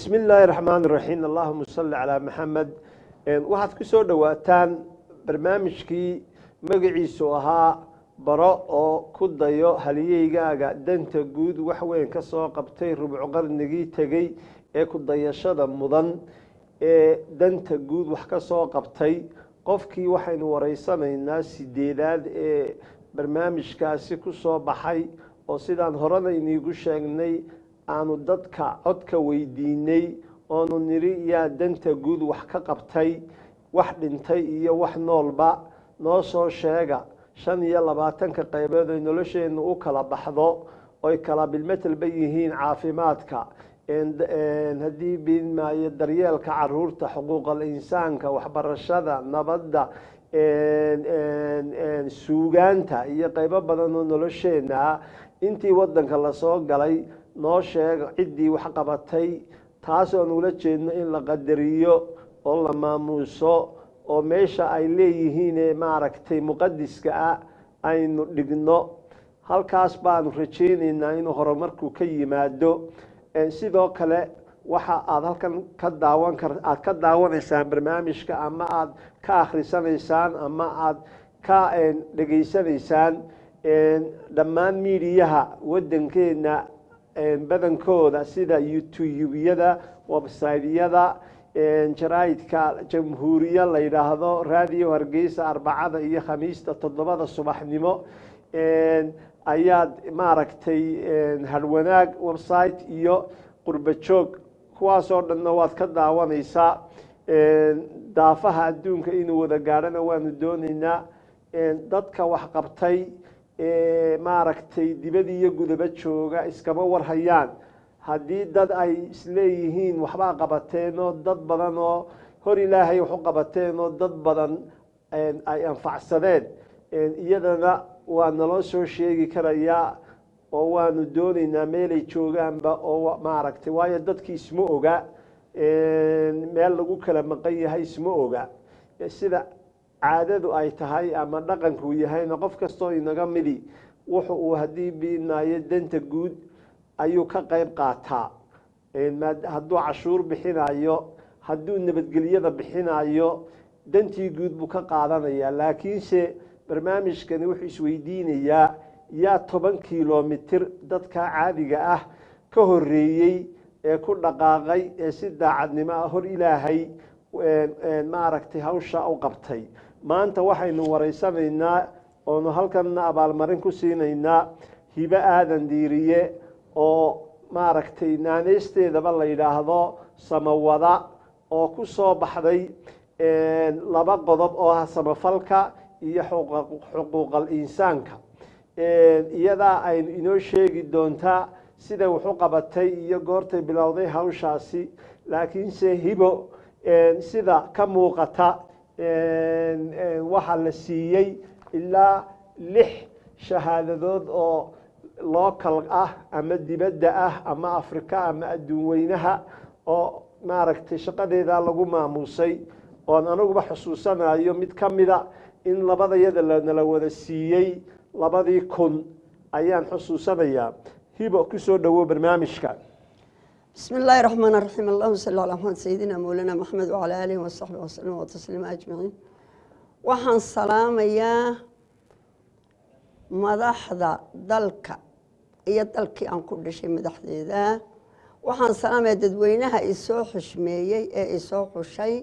bismi illaahi raxmaan raxiim allahuma salli calaa maxamed waxaad ku soo dhowaataan barnaamijkii magaciisu ahaa baro oo ku dayo haliyeygaaga danta guud wax weyn ka soo qabtay rubco qarnigii tegey ee ku dayashada mudan ee danta guud wax ka soo qabtay qofkii waxaynu wareysanaynaa sideedaad ee barnaamijkaasi ku soo baxay oo sidaan horena iniigu sheegnay aanu dadka codka weydiinay oonu nidhi yaa danta guud wax ka qabtay wax dhintay iyo wax noolba noo soo sheega shan iyo labaatanka qaybood ay nolosheennu u kala baxdo oy kala bilmetelba yihiin caafimaadka haddii biidmaayo daryeelka caruurta xuquuqal insaanka waxbarashada nabadda suugaanta iyo qaybo badan oo nolosheenna ah intii wadanka lasoo galay noo sheega ciddii wax qabatay taasoon ula jeedno in la qadariyo oo la maamuuso oo meesha ay leeyihiin ee maaragtay muqadiska ah aynu dhigno halkaas baanu rajaynaynaa inuu horumarku ka yimaado sidoo kale waxa aada halkan ka daawan kar aada ka daawanaysaan barnaamijka ama aada ka akhrisanaysaan ama aada ka dhegaysanaysaan dhammaan miidiyaha waddankeena badankooda sida youtubeyada websiteyada jaraa'idka jamhuuriya la yidhaahdo raadiyo hargeysa arbacada iyo khamiista toddobada subaxnimo ayaad maaragtay harwanaag website iyo qurba joog kuwaasoo dhanna waad ka daawanaysaa daafaha adduunka inuu wada gaadhana waanu doonaynaa dadka waxqabtay maaragtay dibad iyo gudaba jooga iskama warhayaan haddii dad ay isleeyihiin waxbaa qabateen oo dad badan oo hor ilaahay wax u qabateen oo dad badan ay anfacsadeen iyadana waa naloo soo sheegi karayaa oo waanu doonaynaa meelay joogaanba oo maaragtay waayo dadkii isma oga meel lagu kala maqan yahay isma oga sida caadadu ay tahay ama dhaqankuu yahayna qof kastoo inaga midi wuxu uu haddii biinaayo danta guud ayuu ka qayb qaataa hadduu cashuur bixinayo hadduu nabadgelyada bixinayo dantii guud buu ka qaadanayaa laakiinse barnaamijkani wuxuu isweydiinayaa yaa toban kilomitir dadka caadiga ah ka horeeyey ee ku dhaqaaqay ee si daacadnimo ah hor ilaahay maaragtay hawsha u qabtay maanta waxaynu wareysanaynaa oonu halkanna abaalmarin ku siinaynaa hibo aadan diiriye oo maaragtay naaneysteedaba la yidhaahdo samawada oo ku soo baxday laba qodob oo ah samafalka iyo xuquuqal insaanka iyadaa aynu inoo sheegi doontaa siday wax u qabatay iyo goortay bilowday hawshaasi laakiinse hibo sida ka muuqata waxaa la siiyey ilaa lix shahaadadood oo local ah ama dibadda ah ama afrika ama adduun weynaha oo maaragtay shaqadeedaa lagu maamuusay oon anaguba xusuusanayo mid ka mida in labadayada nala wada siiyey labadii kun ayaan xusuusanayaa hibo kusoo dhowow barnaamijka بسم الله الرحمن الرحيم اللهم صل على محمد سيدنا مولانا محمد وعلى آله وصحبه وسلم وتسليم أجمعين waxaan salaamayaa madaxda dalka iyo dalkii aan ku dhashay madaxdeeda waxaan salaamayaa dadweynaha isoo xushmeeyey ee isoo xushay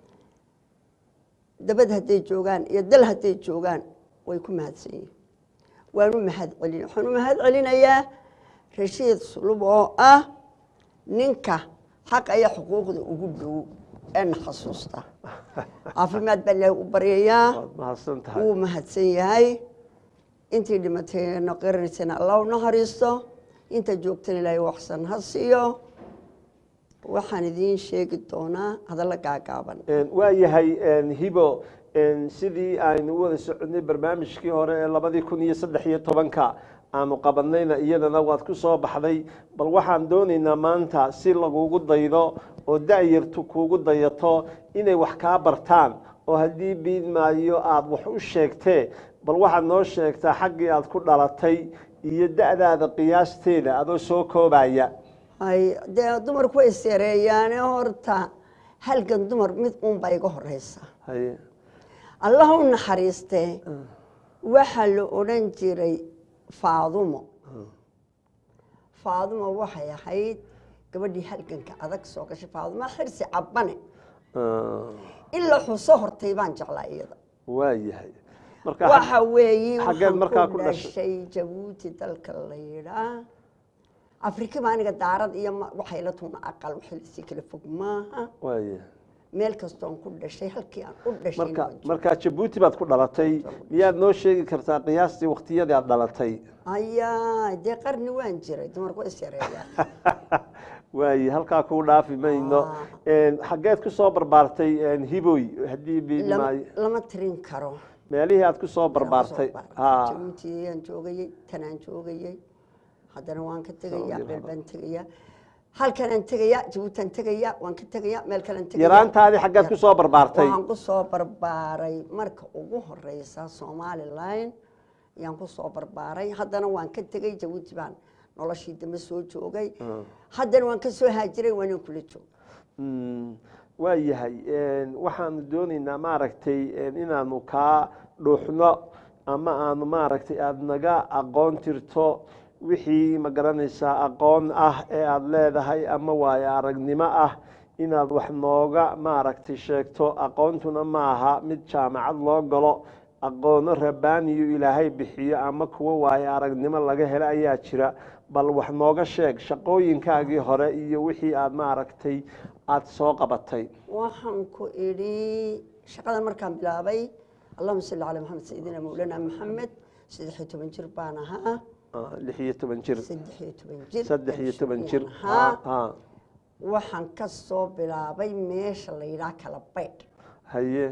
dabad hadday joogaan iyo dal hadday joogaan way ku mahadsan yihin waanu mahad celin waxaan u mahad celinayaa rashiid sulub oo ah ninka xaqa iyo xuquuqda ugu dhow eena xasuusta caafimaad baa ilaahi u baryayaa wuu mahadsan yahay intii dhimatayna qiranaysana allah u naxariisto inta joogtana ilaahay waxsan ha siiyo waxaan idiin sheegi doonaa hadallo gaagaaban waa yahay hibo sidii aynu u wada soconay barnaamijkii hore ee labadii kun iyo saddex iyo tobanka aanu qabanayna iyadana waad ku soo baxday bal waxaan doonaynaa maanta si lagugu daydo oo da-yartu kuugu dayato inay wax kaa bartaan oo haddii biidmaayo aada wax u sheegtee bal waxaad noo sheegtaa xaggii aad ku dhalatay iyo da-daada qiyaasteeda adoo soo koobaya ay dee dumarku way seereeyaane horta halgan dumar mid uunbaa iga horeysa haye allah u naxariistee waxaa la odhan jiray faadumo faadumo waxay ahayd gabadhii halganka adag soo gashay faadumo xirsi cabbane Ah, in la xuso hortay baan jeclaa iyada waa yahay marka waxa weeye xaggeed waxaan markaa ku ku dhashay? dhashay jabuuti dalka la yidhaa afrika baa aniga daarad iyo ma- waxay la tuuna aqal waxay lasii kala fog maaha waa yahay meel kastoon ku dhashay halkii aan u dhashay marka markaa jabuuti baad ku dhalatay miyaad noo sheegi kartaa qiyaastii waqtiyadii aad dhalatay ayaa dee qarni waan jiray dumarku is yareeyaa waaye halkaa kuu dhaafi mayno xaggeed ku soo barbaartay hiboy haddii Lama- biidmaayo lama tirin karo meelihii aad ku soo barbaartay ha jabuutiyaan joogayey tanaan joogayey haddana waan ka tegayaa Saudi meel hore. baan tegayaa halkanaan tegayaa jabuutaan tegayaa waan ka tegayaa meel kalean tegayaa yaraantaadii xaggeed ku soo barbaartay waxaan ku soo barbaaray marka ugu horeysa somalilan ayaan ku soo barbaaray haddana waan ka tegay jabuuti baan noloshii dambe soo joogay haddana waan ka soo haajiray waanan kula jooga Mm, waa yahay waxaanu doonaynaa maaragtay inaanu kaa dhuuxno ama aanu maaragtay aada naga aqoon tirto wixii ma garanaysaa aqoon ah ee aada leedahay ama waayo aragnimo ah inaad wax nooga maaragtay sheegto aqoontuna maaha mid jaamacad loo galo aqoono rabbaaniyo ilaahay bixiyo ama kuwo waayo aragnimo laga helo ayaa jira bal wax nooga sheeg shaqooyinkaagii hore iyo wixii aada maaragtay aada soo qabatay waxaan ku idhi shaqadan markaan bilaabay allahuma salli calaa maxamed sayidina mawlana maxamed saddex iyo toban jir baan ahaa Ah, lix iyo toban jir saddex iyo toban jir saddex iyo toban jir ahaa ha waxaan ka soo bilaabay meesha la yidhaha kala baydh haye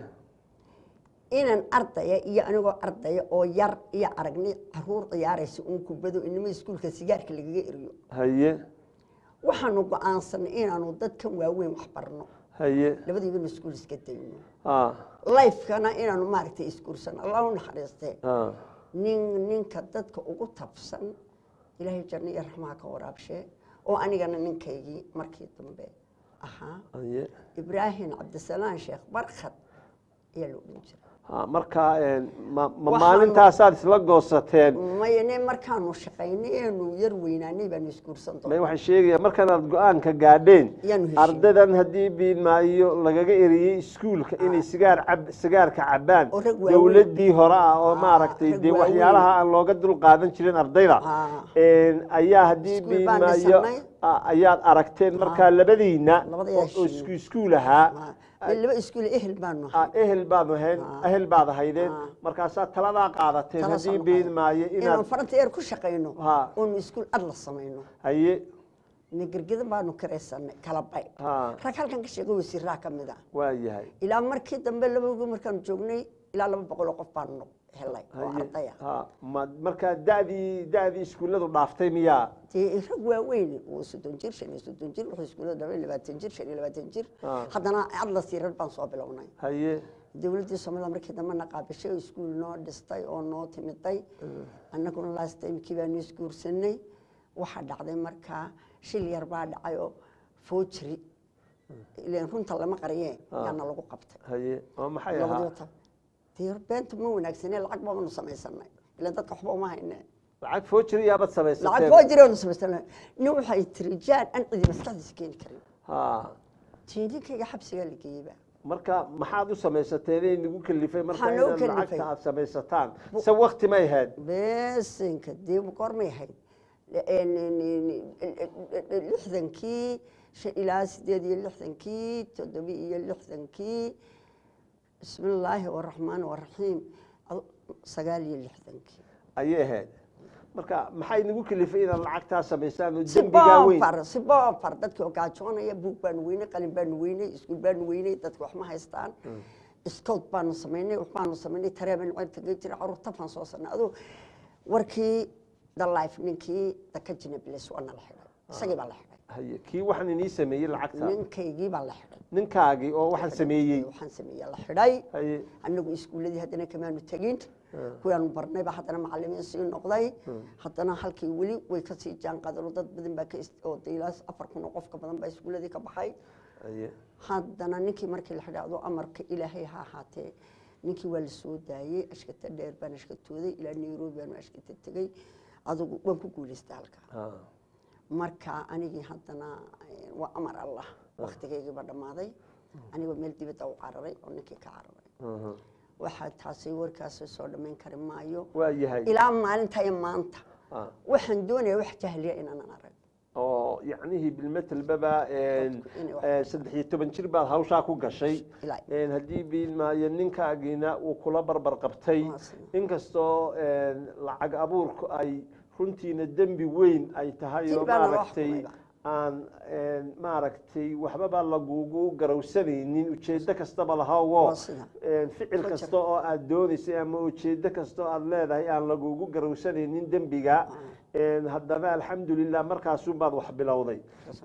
inaan ardaya iyo anigoo ardaya oo yar iyo aragnay caruur ciyaaraysa uun kubado inima iskuulka sigaarka lagaga eriyo haye waxaanu go-aansanay inaanu dadkan waaweyn wax barno haye labadiibanu iskuul iska dayno ah lifekana inaanu maaragtay iskuulsano allah u naxariistee ah nin ninka dadka ugu tabsan ilaahay janno iyo raxmaha ka waraabshee oo anigana ninkaygii markii dambe ahaa haye ibraahim cabdisalaan sheekh barkhad ayaa la odhan jiray ha markaa ma ma Waxaanu- maalintaasaad isla goosateen mayane markaanu shaqaynay eenu yar weynaanay baanu isguursan may doonaa waxay sheegayaan markanaad go-aanka gaadheen Yaanu heshiin. ardadan haddii biidmaayo lagaga eriyey iskuulka inay sigaar cab sigaarka cabaan Oo rag waaweyn. dowladdii hore ah oo Ah, maaragtay rag dee waaweyn. waxyaalaha aan looga dul qaadan jirin ardayda Ah. Een, ayaa haddii Iskuul baan biidmaayo dhisanay. ah, ayaad aragteen markaa labadiina Labadii oo- oo heshiin. isku iskuul ahaa Ah, laba iskuul ehel baanu Ah, ahay ehel baad ahayn Ah. ehel baad ahaydeen Ah. markaasaa taladaa qaadateen Talas haddii aanu biidmaayo qaadanay. inaanu inaad faranta yar ku shaqayno Ha. oonu iskuul ad la samayno haye negergedan baanu kiraysanay kala bay ha rag halkan ka sheego wasiiraa ka mid ah waa yahay ilaa markii dambe labagi markaanu joognay ilaa laba boqol oo qof baanu helay oo haye arday ah ha ma markaa da'dii da'dii iskuulladu dhaaftay miyaa dee rag waaweyn oo soddon jir shan iyo soddon jir wuxuu iskuullada dhamay labaatan jir shan iyo labaatan jir Ah. haddana adlas yarar baan soo bilownay haye dowladdii soomaalida markii dambe na qaabishay oo iskuul noo dhistay oo noo timiday annaguna last timekii baanu isguursanay waxaa dhacday markaa shil yar baa dhacay oo foojiri ileen runta lama qariyee Ah. yaana lagu qabtay haye oo maxay labadii ahaa wata dee beenta ma wanaagsanee lacag baanu samaysanay ileen dadka waxba uma hayne lacag foojiri yaabaad lacag samaysateen foojiri aanu samaysanay nin waxay tiri jaan aan cidi maskaxdiisa keeni karin ha tiininkayga xabsigaa la geeyeyba marka maxaad u samaysateen ee nagu kalifay marka Waxaa nagu inaad kalifay. lacagta aad samaysataan se wakti may ahayd beesinka dee goormay ahayd lixdankii shan ilaa sideed iyo lixdankii toddoba iyo lixdankii bismi illaahi waraxmaan waraxiim Al- sagaal iyo lixdankii ayay ahayd marka maxay nagu kalifay inaad lacagtaa samaysaan oo dembigaa weyn siboofar siboofar dadkii oo gaajoonaya buug baanu weynay qalin baanu weynay iskuul baanu weynay dadki wax ma haystaan scout baanu samaynay wax baanu samaynay taree baanu cirka gey jiray caruur tafaan soo sarnay aduu warkii the life ninkii daka jinables waa nala xidhay isagii baa la xidhay haye kii waxaan inii sameeyey lacagta ninkaygii baa la xidhay ninkaagii oo waxaan sameeyey waxaan sameeyey la xidhay haye anagu iskuuladii haddana kamaanu tegin kuwaanu barnayba haddana macalimiin sii noqday haddana halkii weli way kasii jaan qaadeen oo dad badan baa ka is- oo de ilaa afar kun oo qofka badan baa iskuuladii ka baxay haye haddana ninkii markii la xidhaacdo amarka ilaahay ha ahaatee ninkii waa la soo daayey ashkata dheer baan ashkatooday ilaa nairobi baanu ashkata tegey adugu waan ku guulaystay halkaa Ah, marka anigii haddana eh, waa amar allah waktigaygiiba dhammaaday anigoo meel dibadda u cararay oo ninkii ka cararay mhm. waxaa taasi warkaasi soo dhammayn kari maayo waa yahay ilaa maalinta iyo maanta Ah, waxaan doonaya wax jahliya inaanan arag oo yacnihii bilmetelbaba Dadku inay wax saddex iyo toban jir baad hawshaa ku gashay ilaa Een, haddii biilmaayo ninkaagiina uu kula barbar qabtay Waa sida. inkastoo een, lacag abuurku ay runtiina dembi weyn ay tahay oo Jil baa nala maaragtay xukumayba. aan een, maaragtay waxbaba lagugu garowsanaynin ujeeddo kastaba lahawo Waa sida. een, ficil Ku kasta oo aad doonaysay ama ujeeddo kasta oo aad leedahay aan lagugu garowsanaynin dembiga een, haddana alxamdulilah markaasuunbaad wax bilowday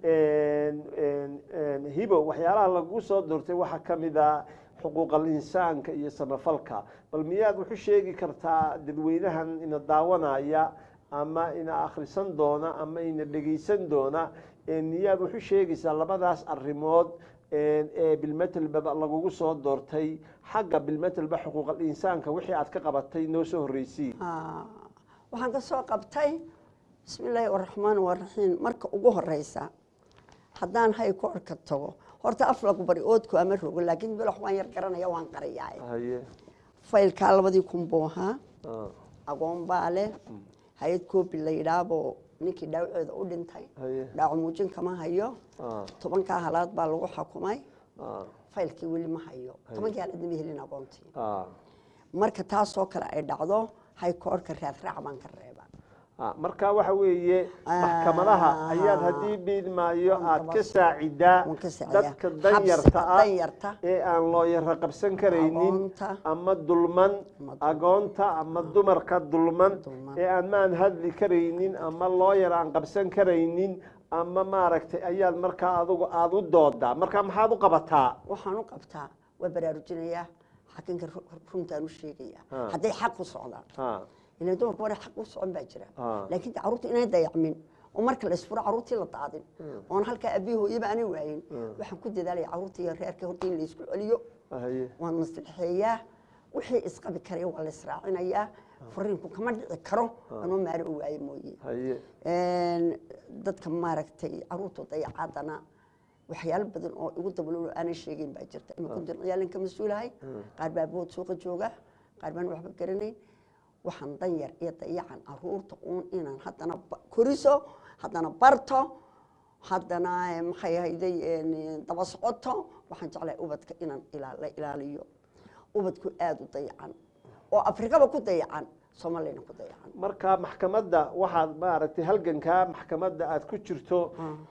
Een, een, een, hibo waxyaalaha lagu soo doortay waxaa ka mid a xuquuqal insaanka iyo samafalka bal miyaad wuxu sheegi kartaa dadweynahan ina daawanaya ama ina akhrisan doona ama ina dhegaysan doona een, miyaad wuxu sheegaysaa labadaas arrimood een, ee bilmetelba lagugu soo doortay xagga bilmetelba xuquuqal insaanka wixii aad ka qabatay noo soo horreysii Ah, waxaan ka soo qabtay bismi illaahi araxmaan araxiim marka ugu horeysa haddaan hay ku orka tago horta af lagu bari oodku ama rogo laakiin bilox waan yar garanaya waan qariyaa haye faylkaa labadii kun buu ahaa ah, agoon baa leh hay-ad koobi la yidhaaboo ninkii dhaawaceeda u dhintay haye dhaawac muujin kama hayo ah, tobankaa halaad baa lagu xukumay ah, faylkii weli ma hayo tobankii halaad ma helin agoontii ah. marka taasoo kale ay dhacdo hay koorka raadraac baan ka reeba Ah, marka waxa weeye maxkamadaha Ah. ayaad haddii biilmaayo Waan aad kaba- ka saacidaa waan ka saacidaa. dadka danyarta Xabsiga ah danyarta. ee aan looyara qabsan karaynin Agoonta. ama dulman Ama dul- agoonta ama dumarka dulman Dulman. ee aan maan hadli karaynin ama looyar aan qabsan karaynin ama maaragtay ayaad markaa adugu aada u doodaa marka maxaad u qabataa waxaan u qabtaa waa baraarujinayaa xakinka ru- runtaan u sheegayaa Ah. hadday xaq ku socdaan Ah, ilan dumarka hore xaq u socon baa jira Ah. laakiin de carruurta inay dayacmin oo marka la isfuro carruurtii la daadin oon halkaa abihi hooyaba aanay waayin waxaan ku dadaalaya carruurta iyo reerka horta in la isku celiyo haye waan maslixeeyaa wixii isqabi karaya waa la israacinayaa furiinku kama dhici karo anoo maari u waayo mooye haye Een, dadka maaragtay caruurta dayacaadana waxyaalo badan oo igu dabalolo aanan sheegeyn baa jirta imika ciyaalin ka mas-uulahay qaar baa bood suuqa jooga qaar baan waxba garanayn waxaan danyar iyo dayacan caruurta uun inaan haddana ba- koriso haddana barto haddana eh, maxay ahayday een, daba socoto waxaan jeclahay ubadka inaan ilaa- la ilaaliyo ubadku aada u dayacan oo afrikaba ku dayacan soomaaliyana ku dayacan marka maxkamadda waxaad maaragtay halgankaa maxkamadda aad ku jirto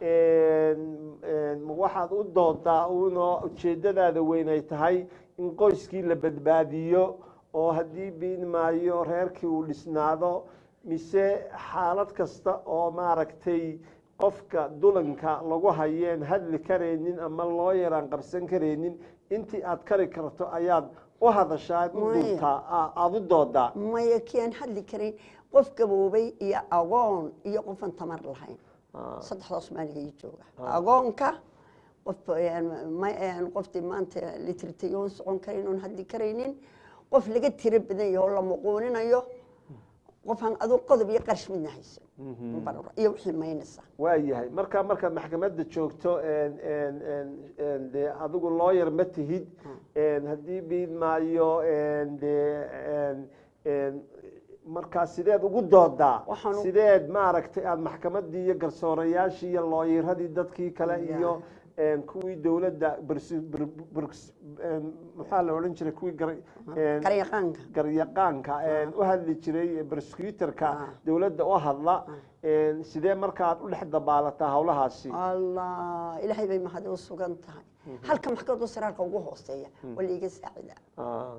een, een, waxaad u doodaa uunoo ujeeddadaada weyn ay tahay in qoyskii la badbaadiyo oo haddii biin maayo reerkii uu dhisnaado mise xaalad kasta oo maaragtay qofka dulanka lagu hayeen hadli karaynin ama loo yaraan qabsan karaynin intii aad kari karto ayaad u hadashaa aad u Maya. duubtaa aa- aada u doodaa maya kian hadli karayn qof gaboobay iyo agoon iyo qofan tamar lahayn Ah. saddexdaas maaliga ii jooga agoonka qof ma- qoftii maanta litritayoon socon karayn oon hadli karaynin qof laga tiro badan yaho la muquuninayo qofaan aduu qodob iyo qarash midna haysan Bar- iyo wixii maynaysa waayahay marka markaad maxkamadda joogto een- een- een- een dee adigu looyar ma tihid een haddii biid maayo een dee een- een markaa sideed ugu doodaa Waxaan u- sideed maaragtay aada maxkamaddii iyo garsoorayaashii iyo looyaradii dadkii kale iyo een kuwii dowladda bers- ber- bers- een maxaa la odhan jiray kuwii gar- een qaryaqaanka garyaqaanka een u hadli jiray prosecutorka Ah. dowladda u hadla een sidee markaad u dhex dabaalataa howlahaasi allah ilaahay bay mahadi u sugan tahay halka maxkamadda siraarka ugu hooseeya waa laiga saacida Ah,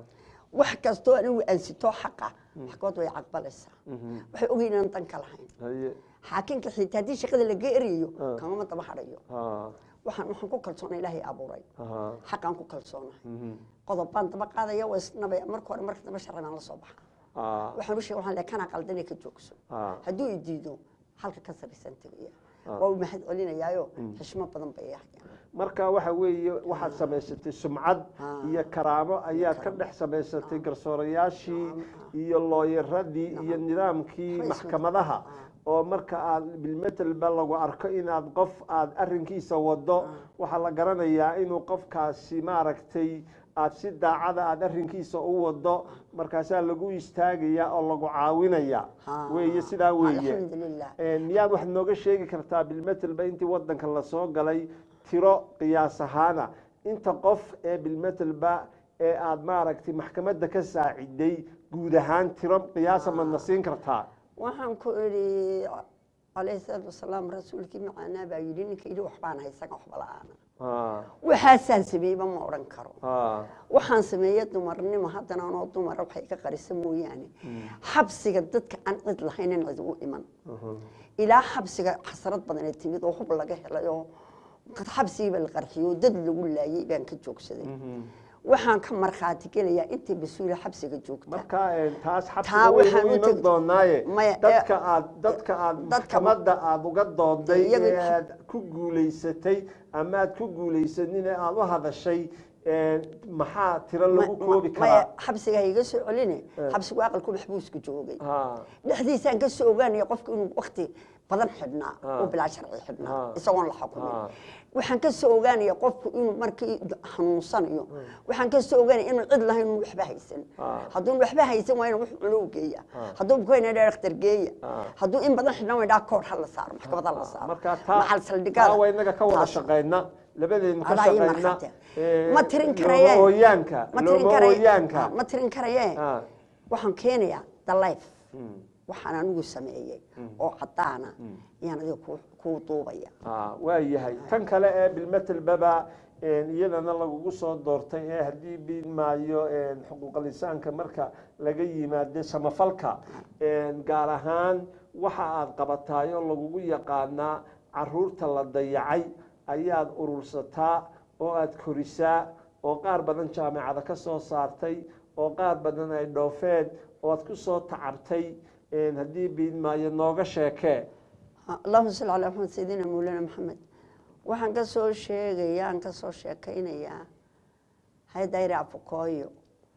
wax kastoo anigu aansitoo xaqa xaqood way caqbalaysaa waxay ogeyn inaan dan ka lahayn haye xaakinka xitaa haddii shaqada laga erayo Ah. kamama daba hadhayo ha waxaan waxaan ku kalsoonay ilaahay abuuray ha xaqaan ku kalsoonahay mhm, qodob baan daba qaadaya waa isnabaya marka hore marka dambe sharci baan la soo baxa ha waxaan u sheegay waxaan leeyahay kanaa qaldanee ka joogso ha hadduu i diido halka ka saraysan tegaya Ah. waa u mahad celinayaayo xishmo badan bay ahayaan marka waxa weeye waxaad samaysatay sumcad Ah. iyo karaamo ayaad ka dhex samaysatay garsoorayaashii iyo looyaradii iyo nidaamkii Waxba isma- maxkamadaha oo marka aad bilmetelba lagu arko inaad qof aad arinkiisa wado waxaa la garanayaa inuu qofkaasi maaragtay aad si daacada aad arinkiisa u wado markaasaa lagu istaagaya oo lagu caawinaya Ah. weeye sidaa weeye alxamdulilah Een, miyaad waxaad nooga sheegi kartaa bilmetelba intii wadanka lasoo galay tiro qiyaas ahaana inta qof ee bilmetelba ee aad maaragtay maxkamadda ka saaciday guud ahaan tiro qiyaasa madna siin kartaa waxaan ku idhi calayhi salaatu wasalaam rasuulkii macaanaa baa yidhi ninka yidhi waxbaan haysan waxba la-aana Ah, waxaasaan sameeyeyba ma odhan karo ah, waxaan sameeye dumarnimo haddana anoo dumara waxay ka qarisa mooyaane xabsiga dadka aan cid lahayn in cid u iman mhm, ilaa xabsiga xasarad badan ee timid oo hub laga helay oo xabsigiiba la qarxiyey oo dad lagu laayay baan ka joogsaday mhm. waxaan ka markhaati gelayaa intii mas-uula xabsiga joogta marka een, taas Taa xabsiga waxaan waynu u iman tegi- doonaaye Maya, dadka ee, aad dadka aad dadka- maxkamadda aad uga dooday Iyaga- ee aad ku guulaysatay ama aad ku guulaysanin ee aad u hadashay een, maxaa tiro lagu Ma- koobi ma- maya karaa xabsiga ha iga soo celine Eh. xabsigu aqalku maxbuuska joogay Ha, dhexdiisaan ka soo ogaanaya qofku inuu wakti badan xidhnaa Ah. oo bilaa sharci xidhnaa Ah. isagoon la xukumin Ah. waxaan ka soo ogaanaya qofku inuu markii xanuunsanayo waxaan ka soo ogaanaya inuu cid lahayn inuu waxba haysan Ah. hadduu waxba haysan waa inuu wax cuno u geeya Ah. hadduu bukoyna dhaa dhakhtar geeya Ah. hadduu in badan xidhnaa waa dhaa koor ha la saaro maxkamad ha la saaro marka taa macal saldhigada taa waa inaga ka wada taas. shaqayna labadeenu ka Adaa ii shaqayna markhaati. ee, ma tirin looma karaye ooyaanka ma tirin looma karaye ooyaanka Ah, ma tirin karaye Ah. waxaan keenayaa the life Mm. waxaan anigu sameeyey oo caddaana ayaan adiga ku- kuu duubaya Ah, waa yahay tan kale ee bilmetelbaba een, iyadana lagugu soo doortay ee haddii biidmaayo een, xuquuqal insaanka marka laga yimaado samafalka een, gaar ahaan waxa aad qabataay oo lagugu yaqaanaa caruurta la dayacay ayaad urursataa oo aad korisaa oo qaar badan jaamacada ka soo saartay oo qaar badan ay dhoofeen oo aad ku soo tacabtay een, haddii biidmaayo nooga sheekee allahuma salli calaa maxamed sayidina mawlana maxamed waxaan ka soo sheegayaa aan ka soo sheekaynayaa hay-adayri afukooyo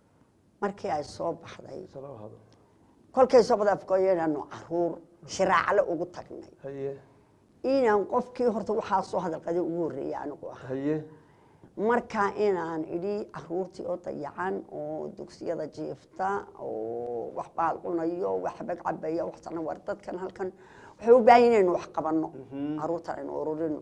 markii ay soo baxday kolkay soo baxday afukooyo inaanu caruur shiraacle ugu tagnay haye inaan qofkii horta waxaa soo hadalqaday ugu horreeyay anigu ah haye marka inaan idhi caruurtii oo dayacan oo dugsiyada jiifta oo wax baal cunayo wax bag cabaya waxsana war dadkan halkan waxay u baahan yihiin inaynu wax qabanno caruurtan aynu ururino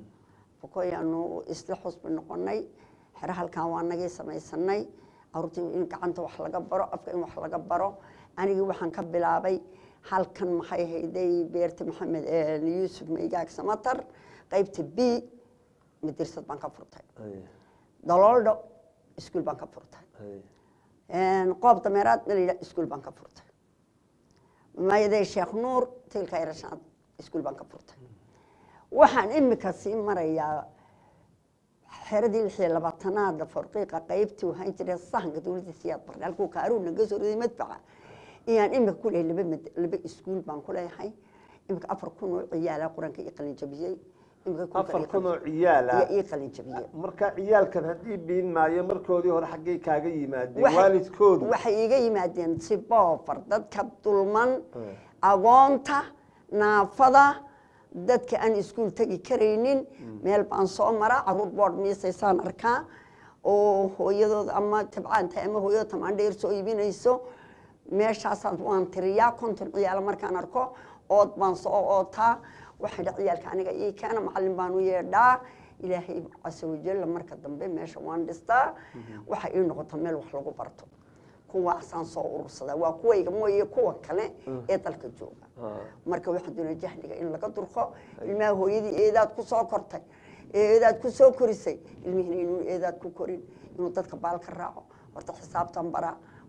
fukoyaanu isla xusbi noqonay xero halkan waa nagii samaysanay caruurtii in gacanta wax laga baro afka in wax laga baro anigii waxaan ka bilaabay halkan maxay hayday beerta maxamed yuusuf maygaag samatar qaybta b madirsad baan ka furtay daloldho iskuul baan ka furtay qoob dameeraad dhalida iskuul baan ka furtay mayaday sheekh nuur tilka irashaad iskuul baan ka furtay waxaan imika sii marayaa xeradii lix iyo labaatanaada farqiiqa qaybtii waxaan jiray sahanka dowladda siyaad barne halkuu kaaruun naga soo riday madfaca iyaan imika ku leeyahay laba mad laba iskuul baan ku leeyahay imika afar kun oo ciyaala qur-aanka ii qalin jabiyey imika afar kun oo ciyaala ii qalin jabiyey marka ciyaalkan haddii biin maayo markoodii hore xaggay kaaga yimaadeen Waxay- waalidkoodu waxay iga yimaadeen si boofar dadka dulman agoonta naafada dadka aan iskuul tegi karaynin meel baan soo maraa caruur boord miisaysaan arkaa oo hooyadood ama tabcaanta ama hooyadoo tamaandheer soo iibinayso meeshaasaan waan tiriyaa konton ciyaalo markaan arko ood baan soo ootaa waxay dha ciyaalka aniga ii keena macallin baan u yeedhaa ilaahay casa wajalla marka dambe meesha waan dhistaa waxay ii noqota meel wax lagu barto kuwaasaan soo urursadaa waa kuwayga mooye kuwa kale ee dalka jooga marka waxaan doonaa jahliga in laga durko ilmaha hooyadii eedaad ku soo kortay ee eedaad ku soo korisay ilmihiina inuu eedaad ku korin inuu dadka baal ka raaco horta xisaabtan baraa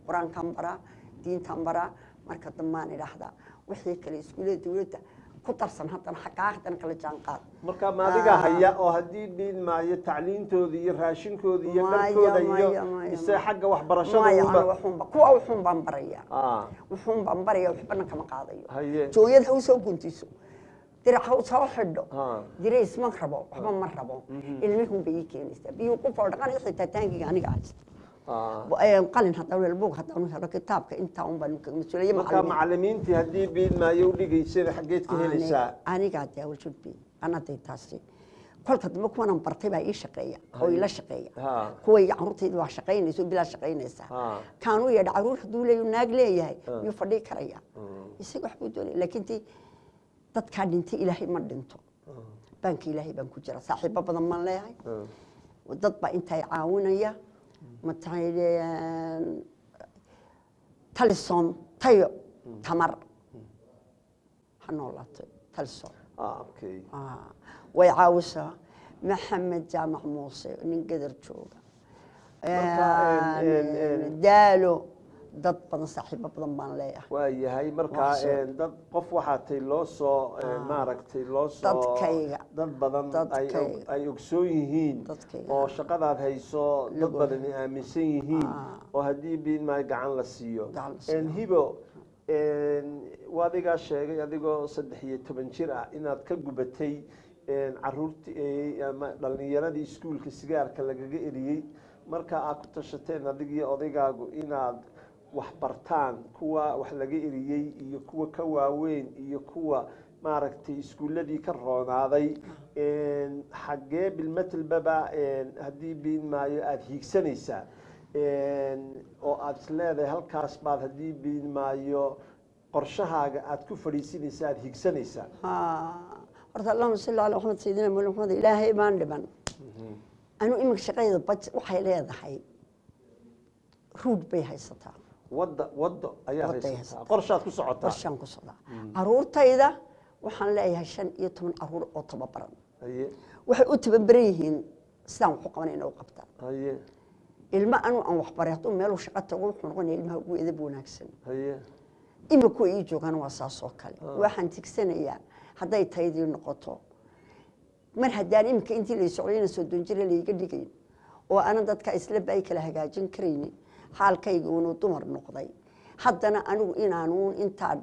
qur-aankaan baraa diintaan baraa marka dambaan idhaahdaa wixii kale iskuullada dowladda ku darsan haddana xaggaa haddana kala jaan qaad marka ma adiga haya oo haddii dhiin maayo tacliintooda iyo raashinkooda iyo Maya, dharkooda iyo maya, maya, mise maya. xagga waxbarashada maya unba anu waxuunba kuwa wuxuun baan barayaa Ah, wuxuun baan baraya waxbana kama qaadayo haye jooyad ha usoo guntiso dirac ha usoo xidho Ah. dirays ma rabo waxba ma rabo ilmihun bay ii keenaysaa biyuu ku foodhaqan xitaa taangiga aniga haysta Ah. Ee, qalin haddaan helo buug haddaan helo kitaabka intaa un baan kaga mas-uulaya marka macalimiintii haddii dhiin maayo u dhigaysana xaggeed ka helaysaa anigaa daawalshudbi anaday taasi kolka dambe kuwanan bartay baa ii shaqeeya oo ila shaqeeya Ha. kuway caruurtayda waa shaqaynaysa oo bilaa shaqaynaysaa Ha. kaanuu yeedha caruur hadduu leeyo naag leeyahay miyuu fadhii karaya isaga waxbuu doonaya laakiin tii dadkaa dhintay ilaahay ma dhinto baanka ilaahay baan ku jira saaxiibo badan baan leeyahay dad baa intaa caawinaya matay talisom tayo tamar ha noolaato talisom Ah, okay Ah, way caawisaa maxamed jaamac muuse nin gadar jooga Marka, een, een, een. daalo dad badan saaxiibo badan baan leeyahay waa yahay markaa Waa soo- een, dad qof waxaa tay loo soo een, maaragtay loo soo Dadkayga. dad badan ay og- Dadkayga. ay ogsoon yihiin Dadkayga. oo shaqadaad hayso dad Lagu- badani aaminsan yihiin Ah. oo haddii biin maayo gacan la siiyo Gacan la siiyo. Een, hibo een, waa adigaa sheegay adigoo saddex iyo toban jir ah inaad ka gubatay een, caruurtii ama dhalinyaradii iskuulka sigaarka lagaga eriyey marka aad ku tashateen adigiyo odaygaagu inaad wax bartaan kuwa wax laga eriyey iyo kuwa ka waaweyn iyo kuwa maaragtay iskuulladii ka roonaaday een, xaggee bilmetelbaba een, haddii biin maayo aada hiigsanaysaa een, oo aada is leedahay halkaas baad haddii biin maayo qorshahaaga aada ku fadhiisinaysa aada hiigsanaysaa Ah, horta allahuma salli calaa maxamed sayidina mawlana maxamed ilaahay baan dhiban anu iminka shaqadeeda baj waxay leedahay ruud bay haysataa wadda waddo ayaa Wadday haysataa haysataa. qorshaad ku socotaa qorshaan ku socdaa caruurtayda waxaan leeyahay shan iyo toban caruur oo tababaran haye waxay u tababaran yihiin sidaan waxu qabanayna u qabtaan haye ilmo anu aan waxbaray hadduu meeluu shaqa tago wuxuu noqonaya ilmaha ugu edab wanaagsan haye imika ii joogaan waa saas oo kale waxaan tigsanayaa hadday taydii noqoto mar haddaan imika intii lay socdayna soddon jira layga dhigayn oo aanan dadka islaba ay kala hagaajin karaynin xaalkayga uunu dumar noqday haddana anigu inaanuun intaan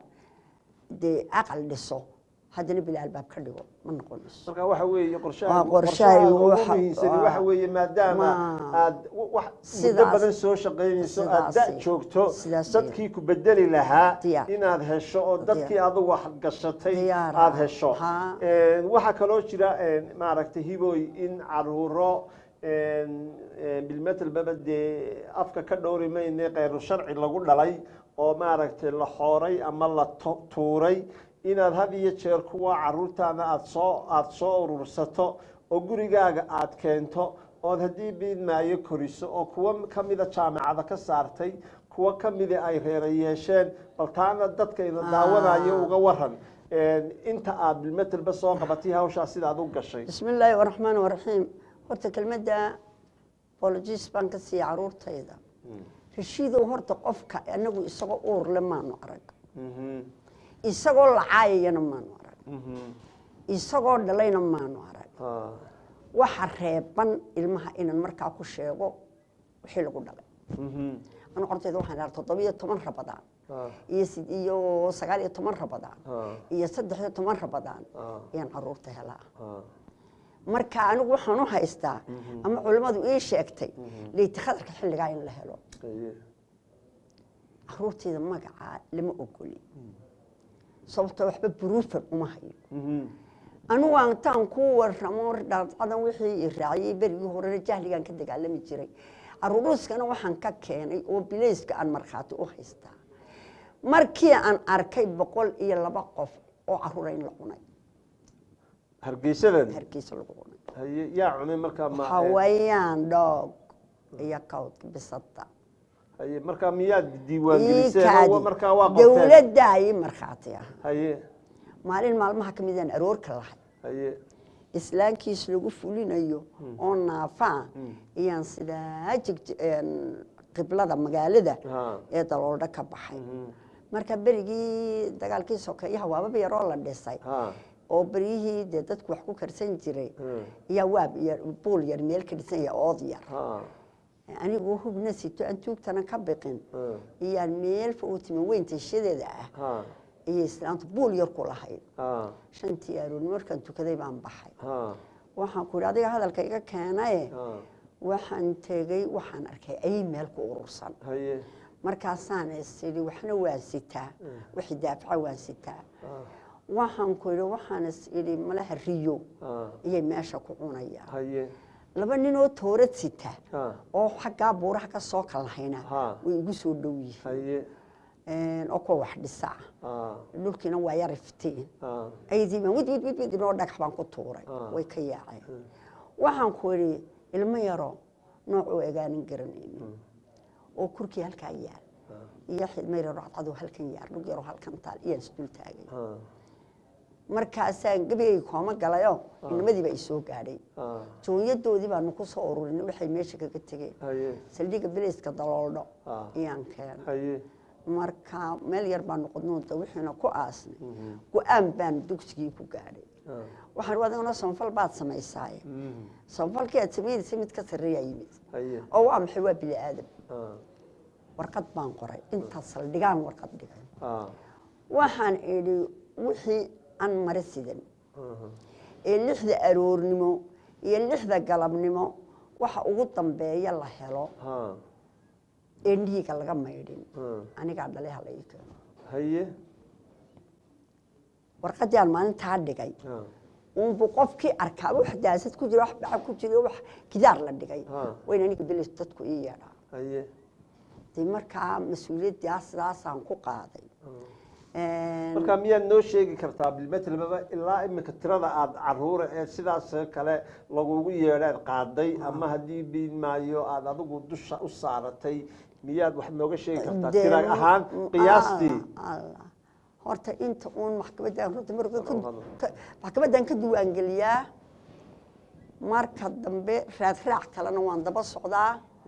dee aqal dhiso haddana bila albaab ka dhigo ma noqonayso marka waxa weeye qorshaha Waa qorshahaygu ugu waxa- muhiimsani waa- waxa weeye maadaama Ma- aad w- wax muddo Sidaas- badan soo shaqaynayso aad da sidaasi- joogto sidaasi- dadkii ku bedeli lahaa Diyaar. inaad hesho oo dadkii adigu wax gashatay Diyaar. aad hesho Ha. Een, waxaa kaloo jira een, maaragtay hiboy in caruuro een, een, bilmetelbaba dee afka ka dhowri mayne kheyru sharci lagu dhalay oo maaragtay la xooray ama la tu- tuuray inaad had iyo jeer kuwa caruurtaada aad soo aada soo urursato oo gurigaaga aad keento ood haddii biidmaayo koriso oo kuwa ka mida jaamacada ka saartay kuwa ka mida ay reera yeesheen bal taana dadkayna daawanayo uga waran Een, inta aad bilmetelba soo qabatay hawshaa sidaad u gashay bismi illaahi araxmaan araxiim horta kelmadda bologis baan ka siiya caruurtayda rashiidow horta qofka anagu isagoo uurle maanu arag Mhm, isagoo lacaayayana maanu arag mhm, isagoo dhalayna maanu arag ah, waxa reeban ilmaha inaan markaa ku sheego wixii lagu dhalay mhm, anu hortayda waxaan dhaha toddobiyo toban rabadaan ah, iyo sid iyo sagaal iyo toban rabadaan ah, iyo saddex iyo toban rabadaan ah, ayaan caruurta helaa ah. marka anigu waxaan u haystaa ama culimmadu ii sheegtay leyti khatarka xilligaa in la helo Aye. caruurtayda magacaa lama ogoli sababtoo waxba buruufan uma hayo Mhm, anigu aan taan ku warramo dhaadcadan wixii i raaciyey berigii horena jahligaan ka dagaalami jiray caruuruuskana waxaan ka keenay oo bilayska aan markhaati u haystaa markii aan arkay boqol iyo laba qof oo caruura in la cunay hargeysadan hargeysa lagu cunay haye yaa cunay markaa ma hawayaan dhoog iyo kawdka bisada haye markaa miyaad diiwaangeliseen iikaadi oo markaa waa qorteen dowladda ii markhaati ah haye maalin maalmaha ka midaan aroorka lahay haye islaankiis lagu fulinayo oo naafaa iyaan sidaa jig qiblada magaalada Ha. ee daloodho ka baxay Mhm. marka berigii dagaalkii sokeeyaha waababa yaroo la dhisay Ha. oo beryihii dee dadku wax ku karsan jiray Mm. ayaa waab yar buul yar meel ka dhisan yahay ood yar Ha. anigoo hubna sito aan tuugtana ka biqin Mm. iyaan meel fog tima weyn tashadeeda ah Ha. ayay islaantu buul yar ku lahayd Ha. shantii aroorni markaan tukaday baan baxay Ha. waxaan ku idhi adiga hadalka iga keenaye Ha. waxaan tegey waxaan arkay ayay meel ku urursan Haye. markaasaan is idhi waxna waan sitaa wixii daafaca waan sitaa Ha. waxaan ku idhi waxaan is idhi malaha riyo Ha. ayay meesha ku cunayaan Haye. laba ninoo toorad sita Ha. oo xaggaa buuraha ka soo kalahayna Ha. way igu soo dhow yihiin Haye. oo kuwa wax dhisa Ha. dhulkiina waa yar iftiin Ha. aydiiban wid wid wid wid inoo dhagax baan ku tuuray Ah. way ka yaaceen waxaan ku idhi ilmo yaro noocuu egaanin garanaynin oo kurkii halkaa yaal iyo xidma yaro cadcadoo halkan yaal dhug yaroo halkan taal iyaan isdul taagay Ha. markaasaan gebigay kooma galayo inamadiiba i soo gaadhay Ha. joonyadoodii baanu ku soo ururinay waxay meesha kaga tegeen Haye. saldhigga bileyska daloodho Ah. ayaan keenay Haye. marka meel yar baanu qodnoonta wixiina ku aasnay go-aan baan dugsigii ku gaadhay Ha. waxaan u adiguna sanfal baad samaysaaye Mhm. sanfalkii aad samaynaysa mid ka sarreeyaa yimid Haye. oo waa maxay waa bini aadam Ha. warqad baan qoray intaas saldhigaan warqad dhigay Ha. waxaan idhi wixii aan mare sidan Mhm. ee lixda aroornimo iyo lixda galabnimo waxa ugu dambeeya la helo Ha. ee dhiiga laga maydhin Hmm. anigaa dhalay hala ii keeno Haye. warqaddii aan maalintaa dhigay Ha. unbu qofkii arkaa wax daasad ku jira wax baca ku jira wax gidaar la dhigay Ha. wayna aniga belis dadku ii yeedhaa Haye. dee markaa mas-uuliyaddaa sidaasaan ku qaaday marka miyaad noo sheegi kartaa bilmetlbaba ilaa imika tirada aada caruura ee sidaas kale lagugu yeedhaad qaaday ama haddii biin maayo aada adigu dusha u saaratay miyaad wax nooga sheegi kartaa Dee, tira ahaan qiyaastii Allah, Allah. horta inta uun maxkamadan runta marka ka- Hadal, hadal. ka- maxkamadan ka diiwaangeliyaa marka dambe raadraac kalena waan daba socdaa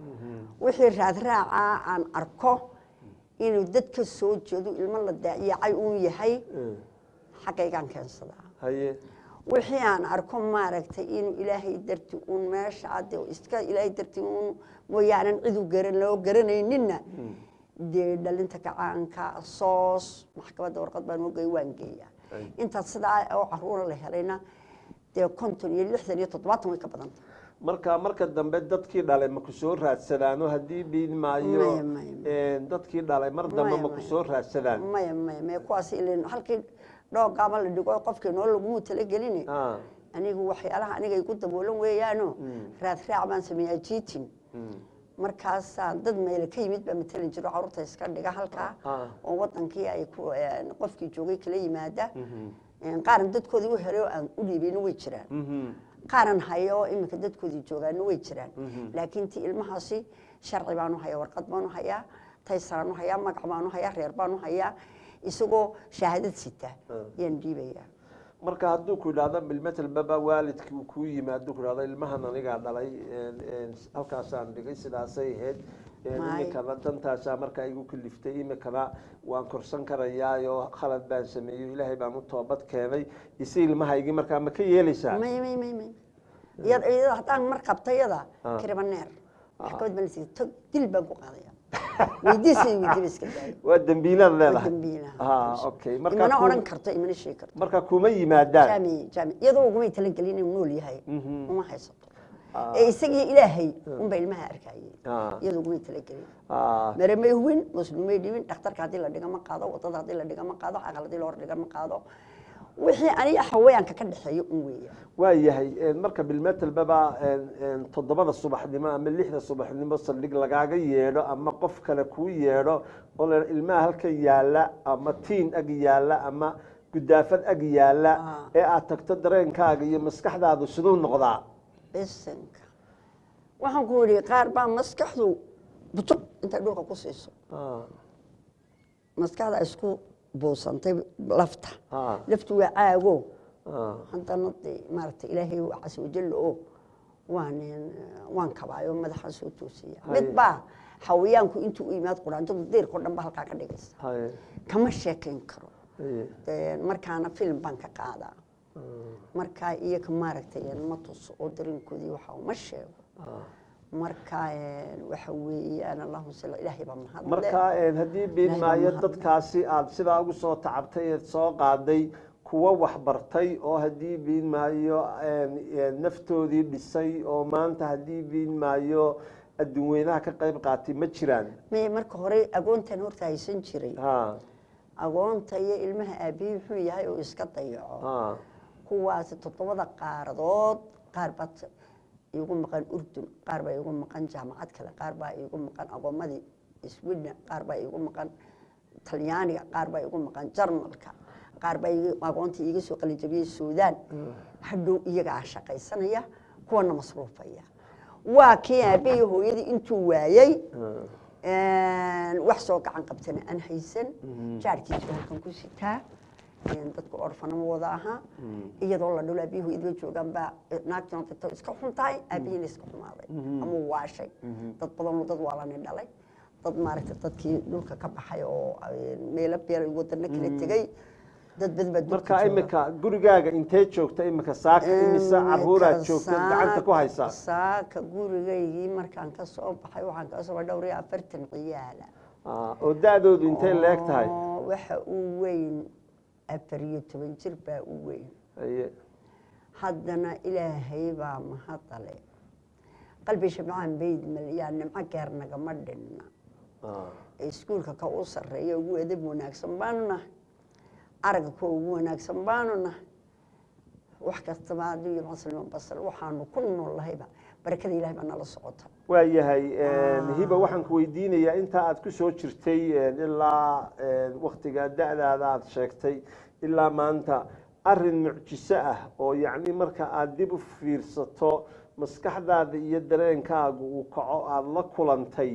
wixii raadraaca aan arko inuu dad ka soo jeedo ilmo la daaciyacay uun yahay Mm. xaggaygaan keensadaa haye wixii aan arko maaragtay inuu ilaahay darti uun meesha ade iska ilaahay darti uun mooyaanan cidu garan loo garanayninna dee dhalinta gacaanka soos maxkamadda warqad baan ogay waan geeyaa Ay. intaas sidaa oo caruura la helayna dee konton iyo lixdan iyo toddobaatan way ka badanta marka marka dambe dadkii dhalay ma ku soo raadsadaano haddii biin maayo Maya, maya, een, dadkii dhalay mar dambe Maya, ma ku maya. soo raadsadaan maya maya maya kuwaas ilen halkii dhoogaama la dhigo qofkii noo lagumuu talagelini Ah, anigu waxyaalaha aniga igu daboolan weeyaano raadraac baan sameeyaa jiitin mm. markaasaan dad meele ka yimid baa matalan jiro carruurta iska dhiga halkaa Ah. oo wadankii ay ku een, qofkii joogay kala yimaada Een, qaaran dadkoodii u helay oo aan u dhiibin way jiraan Mhm. qaaran hayo oo iminka dadkoodii joogaana way jiraan laakiin ti ilmahaasi sharci baanu hayaa warqad baanu hayaa taysaraanu hayaa magac baanu hayaa reer baanu hayaa isagoo shahaadad sita yaan dhiibayaa marka hadduu ku idhaahdo bilmetel baba waalidkii uu kuu yimaado ku idhahdo ilmahan anigaa dhalay een, een, halkaasaan dhigay sidaasay ahayd een, Maay. imikana dantaasaa markaa igu kaliftay imikana waan korsan karayaayo khalad baan sameeyey ilaahay baan u toobad keenay ise ilmahaygii markaa ma ka yeelaysaa may may may may iyad iyada haddaan mar qabta iyada Ah. kiribaneer maxkamad baan lasiiya tog dil baan ku qaadaya weydiisay weydiiba iska daaya waa dembiilaad leedahay dambiilaha. Ah, okay marka imana ku- odhan karto imana sheegi karto marka kuma yimaadaan jaami jaami iyadoo ugumay talagelin inuu nool yahay Mhm. uma haysato Ah. ee isagii ilaahay unba ilmaha arkayay Ah. iyadoo ugumay talagelin Ah, mere may huwin muslimay dhibin dhakhtarka haddii la dhiga ma qaado wadada haddii la dhiga ma qaado aqal haddii la hor dhiga ma qaado wixii aniga haweenka ka dhexeeya un weeya waa yahay een, marka bilmetel baba een, een, toddobada subaxnimo ama lixda subaxnimo saldhig lagaaga yeedho ama qof kale kuu yeedho oo la ilmaha halkan yaalla ama tiin ag yaalla ama gudaafad ag yaalla Ah. ee aad tagto dareenkaaga iyo maskaxdaadu siduu noqdaa bisinka waxaan ku yidhi qaar baa maskaxdu butub intay dhulka ku siiso Ah, maskaxda isku buusantay lafta ah, laftu waa caago ah, haddana dee maaragtay ilaahay casa wajalla oo waan waan kabaayo madaxaan soo toosiya Haye. mid baa xawayaanku intuu u yimaad quraanjadu deyrkao dhan ba halkaa ka dhigaysa haye kama sheekayn karo haye Dee, markaana film baan ka qaadaa ah, markaa iyaga maaragtay ma tuso oo dareenkoodii waxa uma sheego ah. marka een, waxa weeyaan allahuma salli ilaahay baa mahadle marka een, haddii biin Ilaahay baa maayo mahadle. dadkaasi aad sidaa ugu soo tacabtay eed soo qaaday kuwa waxbartay oo haddii biin maayo een, een, naftoodii dhisay oo maanta haddii biin maayo adduun weynaha ka qayb qaatay ma jiraan Maya marka hore agoontan horta haysan jiray ha agoonta iyo ilmaha aabihii wuxuu yahay oo iska dayaco ha kuwaasi toddobada qaaradood qaar baa t- iigu maqan urdun qaar baa iigu maqan jaamacad kale qaar baa iigu maqan agoomadii sweden qaar baa iigu maqan talyaaniga qaar baa iigu maqan jarmalka qaar baa iiga- agoontii iiga soo qalinjabiyey suudaan hadhow iyagaa shaqaysanaya kuwana masruufaya waa kii aabahii hooyadii intuu waayey wax soo gacan qabtana aan haysan jaarkiisu halkan ku sitaa dadka orfanama wada ahaa iyadoo la dhulo aabihii hooyadii bay joogaan baa naagtuna dadta iska xun tahay aabihiina iska xumaaday ama waashay dad badanoo dad waa lani dhalay dad maaragtay dadkii dhulka ka baxay oo meelo beer wadano kala tegey dad badan baa dhulka marka jooga. imika gurigaaga intee joogta imika saaka imisa caruuraad joogta gacanta ku haysaa saaka gurigaygii markaan ka soo baxay waxaan ka soo dhowr iyo afartan ciyaala Ah, oo da-doodu intay leeg tahay oo waxa uu weyn afar iyo toban jir baa u weyn Haye. haddana ilaahay baa mahadale qalbi shabcaan baydmal yaa nimco geer nagama dhinna Ah, ee iskuulka ka u sarreeya ugu edab wanaagsan baanu nahay aragga kuwa ugu wanaagsan baanu nahay wax kastaba haddii iyo maslima basal waxaanu ku noollahayba barakada ilahay baa nala socota waayahay hiba waxaan ku weydiinayaa intaa aad ku soo jirtay ilaa waktiga da-daada aad sheegtay ilaa maanta arin mucjiso ah oo yacni marka aad dib u fiirsato maskaxdaada iyo dareenkaaga uu kaco aada la kulantay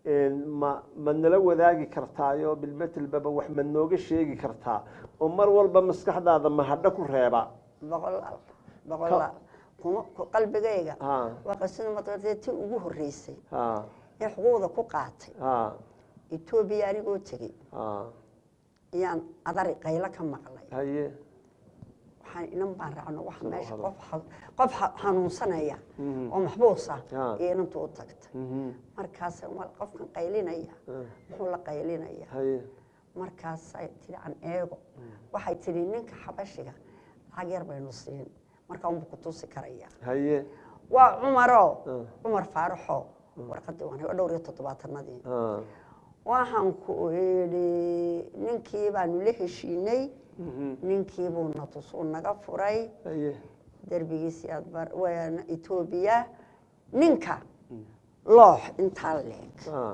ma ma nala wadaagi kartaayo bilmetelbaba wax ma nooga sheegi kartaa oo mar walba maskaxdaada mahadho ku reeba boqolaal boqolaal kuma ku- qalbigayga ha waa qasida mataqaatee tii ugu horreysay ha ee xuquuqda ku qaatay ha etoobiya anigoo tegey ha ayaan adari qaylo ka maqlay haye waxaan inan baan raacno wax Soo meesha hada. qof xa- qof xa- xanuunsanaya Mhm. oo maxbuusa Ah. iyo inantu u tagtay Mhm. markaas waa qofkan qaylinaya Ah. muxuu la qaylinaya haye markaasay tidhi an eego waxay tidhi ninka xabashiga lacag yar baynu siin markaa unbu ku tusi karaya haye waa cumaro Ah. cumar faaraxo warqadii waan hayo dhowr iyo toddobaatanadii ha waxaan ku idhi ninkii baanu la heshiinay Mhm. ninkii buu na tusuu naga furay haye derbigiisii aad bar waana etoobiya ninka loox intaa leeg ha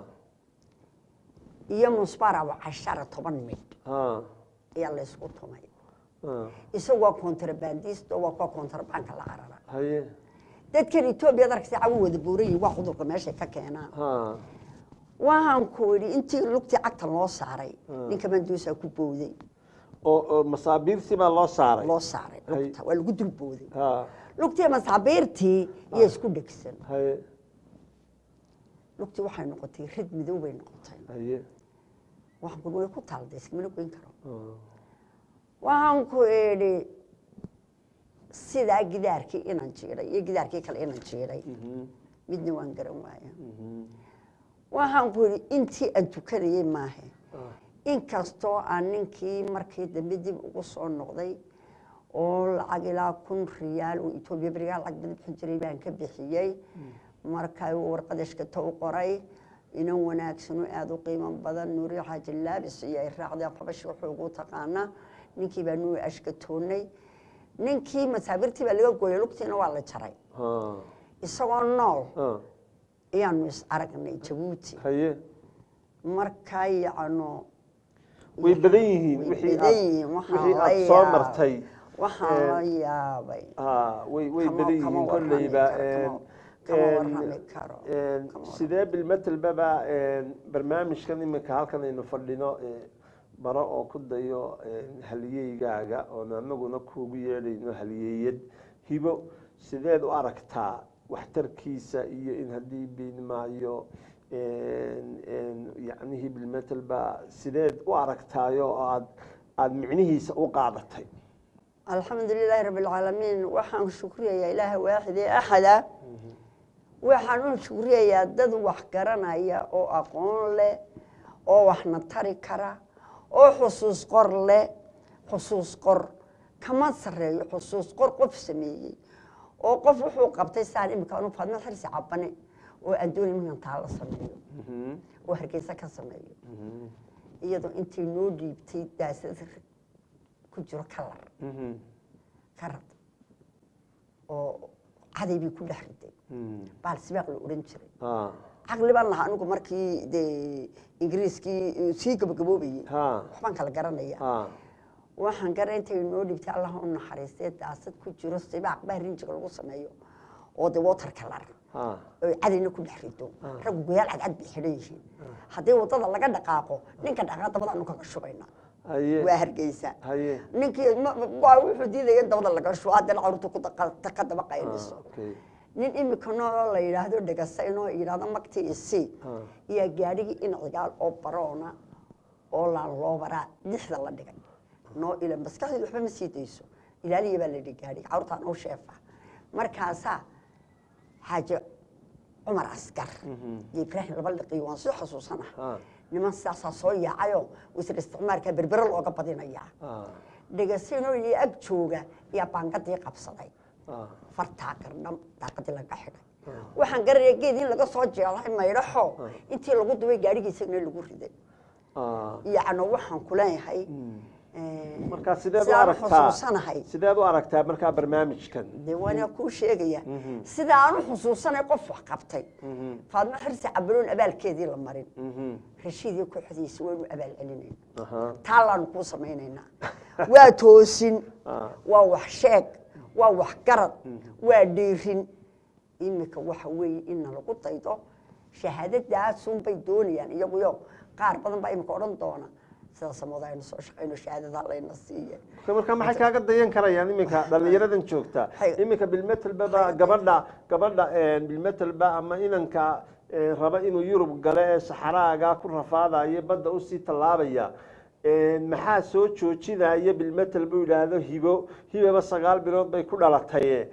iyo musbarawa cashara toban midh ha ayaa laysku tumay ha isagu waa kontrabandist oo waa kuwa kontrabanka la carara haye dadkan etoobiya darkasi cawu wada buurayi waa cudurka meeshay ka keenaan ha waxaan ku idhi intii lugtii cagta loo saaray Ah. ninka manduusaa ku bowday oo oo masaabiirtii baa loo saaray loo saaray Hay. lugta waa lagu dul bowday ha lugtii masaabiirtii iyo isku dhegsan haye lugtii waxay noqotay rid midow bay noqotay haye waxaan ku way ku taalday iskamana goyn karo ha waxaan ku idhi sidaa gidaarkii inaan jiiday iyo gidaarkii kale inaan jiiday Mhm. midna waan garan waaya Mhm. waxaan ku idhi intii aan tukanayey maahe Ah. inkastoo aan ninkii markii dambe dib ugu soo noqday oo lacag ilaa kun riyaal oo etoobiya berigaa lacag badan bixin jiray baan ka bixiyey markaa uu warqadashkata u qoray inan wanaagsanoo aada u qiimo badan nuuri xaaji laabis iyo ay raacday qabashi wuxuu ugu taqaanaa ninkii baa nuu ashkatoonay ninkii masaabirtii baa laga gooyay lugtiina waa la jaray ha isagoo nool ha ayaanu is aragnay jabuuti haye markaa yacno way badan yihiin way wixii badan aad yihiin waxaan wixii la aad soo yaab- martay waxaan la Eh, yaabay ha way way Kama- badan kama yihiin warrami kolleyba karo, een, kama- kama een, warrami karo, een, kama sidee bilmetelbaba een, barnaamijkan iminka halkan aynu fadhino ee, baro oo ku dayo een, haliyeygaaga oon anaguna kuugu yeedhayno haliyeeyad hibo sideed u aragtaa waxtarkiisa iyo in haddii biin maayo yacnihii bilmetel baa sideed u aragtaayo oo aad aada micnihiisa u qaadatay alxamdu lilaahi rabi alcaalamiin waxaan shukriyayaa ilaaha waaxid ee axada waxaan u shukriyayaa dad wax garanaya oo aqoon leh oo waxna tari kara oo xusuus qor leh xusuus qor kama sareeyo xusuus qor qof sameeyey oo qof wuxuu qabtay saan imika anu faadma xirsi cabane oo adduun iminkan taa la sameeyo oo hargeysa ka sameeyo iyadoo intay noo dhiibtay daasad ku jiro kalar karad oo caday bay ku dhex riday baal sibaaq la odhan jiray caqli baan lahaa anigu markii dee ingiriiskii sii gabagaboobayey waxbaan kala garanaya waxaan gara intay noo dhibtay allah u naxariistee daasad ku jiro sibaaq baa rinjiga lagu sameeyo oo de water kalar oy cadayna ku dhex rido raggu goyaal cadcad bay xidhan yihiin haddii waddada laga dhaqaaqo ninka dhaqaa dabadaanu kaga shubayna waa hargeysa ninkii wuxuu diidaya in dabada laga shubo haddana caruurta ka daba qaynayso nin imika nooloo la yidhaahdo dhegasa inoo yidhahdo magti isi iyo gaadhigii in cigaal oo baroona oo laaloobaraa dixda la dhigay noo ila maskaxdeedu waxba ma sii dayso ilaaliya baa la yidhi gaadhiga carruurtaan oo sheefa markaasaa xaaje cumar askar iyo ibraahim laba liqiyo waan soo xasuusanaha niman sidaasaa soo yaacayoo wasir isticmaalka berbere looga badinayaa dhegasinoo iyo ag jooga ayaa baangadii qabsaday fartaa gardham daaqadii laga xidhay waxaan garanaya geed in laga soo jeelay maydhaxo intii lagu dubay gaadhigii isagana lagu riday yacno waxaan ku leeyahay markaa sideed u aragtaa sideed u aragtaa markaa barnaamijkan de waana kuu sheegaya sida aan u xusuusanay qof wax qabtay faadmo xirsi cabaloon abaalkeedii la marin rashiid iyo kooxdiisa waynu abaal celinayna taallaanu kuu samaynaynaa waa toosin waa wax sheeg waa wax garad waa dhiirin imika waxa weeye inna lagu daydo shahaadadaasunbay doonayaan iyaguyo qaar badan baa imika odhan doona sida samooda aynu soo shaqayno shahaadada layna siiye marka maxay kaaga dayan karayaan iminka dhalinyaradan joogta iminka bilmetelbaba gabadha gabadha bilmetelba ama inanka raba inuu yurub gale ee saxaraaga ku rafaadayo badda usii tallaabaya maxaa soo joojinaya bilmetel buu yidhaahdo hibo hibaba sagaal bilood bay ku dhalatay